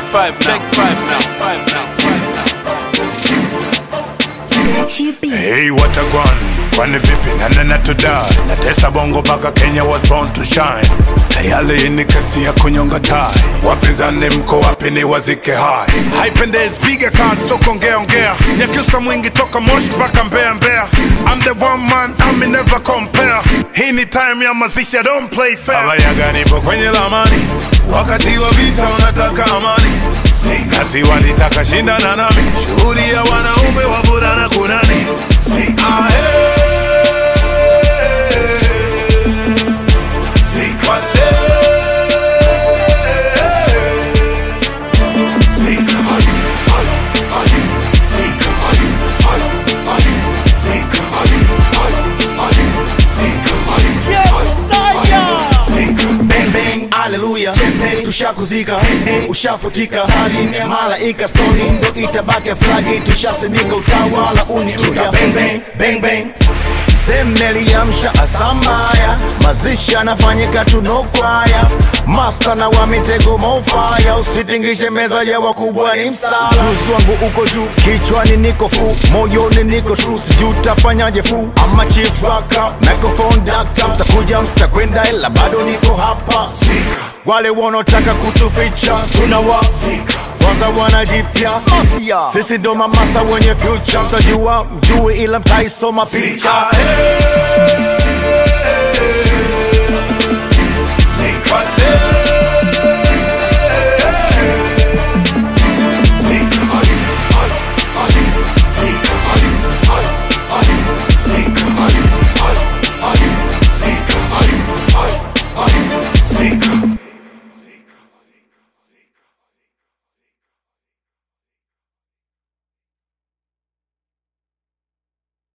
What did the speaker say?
five now. Take five now. Five now. Five now. Gachi B. Hey, what a gwan kwani vipi nanena tudai natesa bongo mpaka kenya was born to shine tayari hii ni kesi ya kunyonga tai wapinzani mko wapi ni wazike hai haipendezi piga kaa soko ongea ongea nyakiusa mwingi toka moshi mpaka mbea mbea I'm the one man I'm never compare hii ni time ya mazishi I don't play fair abayaga nipo kwenye lamani wakati wa vita unataka amani si kazi walitaka shindana nami shughuli ya wanaume wavulana kunani si ahe Sikale. Sika. Ay, ay, ay. Sika. Ay, ay, ay. Sika. Ay, ay, ay. Sika. Ay, ay, ay. Sika. bang bang haleluya tushakuzika ushafutika saline malaika stori ndo itabaki flagi tushasimika utawala uniuya bang bang bang bang semeliamsha asambaya mazishi anafanyika tunokwaya masta na wa mitego mofaya usitingishe meza ya wakubwa ni msala juzi wangu uko juu kichwani niko fu moyoni niko tru sijuu tafanyaje fu ama chief raka microphone dakta mtakuja mtakwenda ila bado niko hapa wale wanaotaka kutuficha tunawa kwanza wanajipya sisi ndo mamasta wenye future mtajua mjue ila mtaisoma picha Sika. Hey.